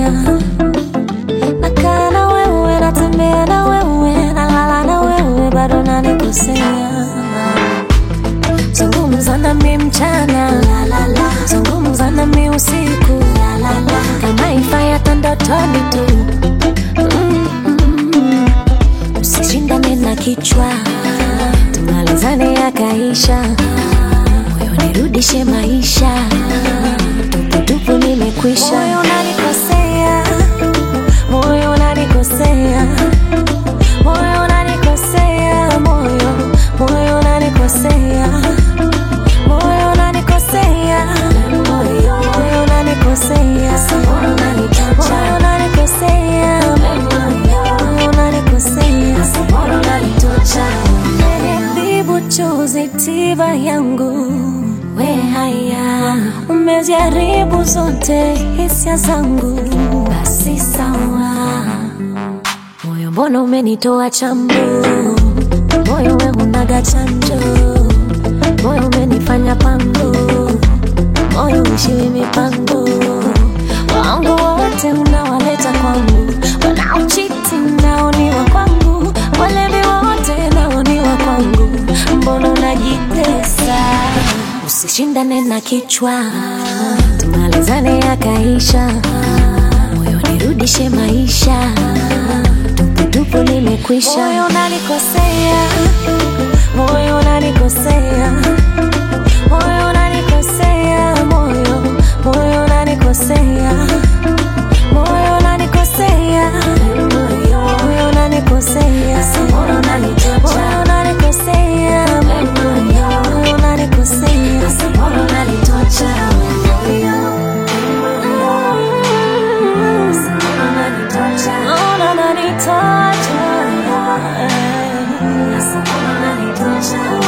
unanikosea. Nakaa na wewe, natembea na wewe, nalala na wewe, bado unanikosea. Zungumza nami mchana, zungumza nami usiku, kama ifai hata ndotoni tu. Mm. Usishindane na kichwa, tumalizane yakaisha, moyo nirudishe maisha, tuputupu nimekwisha. Moyo unanikosea, moyo unanikosea, moyo unanikosea, moyo moyo unanikosea, moyo unanikosea, moyo moyo unanikosea, moyo unanikosea, moyo unanikosea, moyo unanitocha. Umeharibu chozi tiba yangu, we haya, umejaribu zote hisia zangu, basi sawa moyo mbona umenitoa chambu moyo we unaga chanjo moyo umenifanya pango moyo uishiwi mipango wangu wote unawaleta kwangu wanaochiti naoniwa kwangu walevi wote naoniwa kwangu mbona unajitesa usishindane na kichwa tumalizane yakaisha moyo nirudishe maisha tuputupu nimekwisha moyo unanikosea moyo unanikosea moyo unanikosea moyo moyo unanikosea moyo unanikosea moyo unanikosea moyo unanikosea moyo unanikosea moyo unanitocha Moyo unanitocha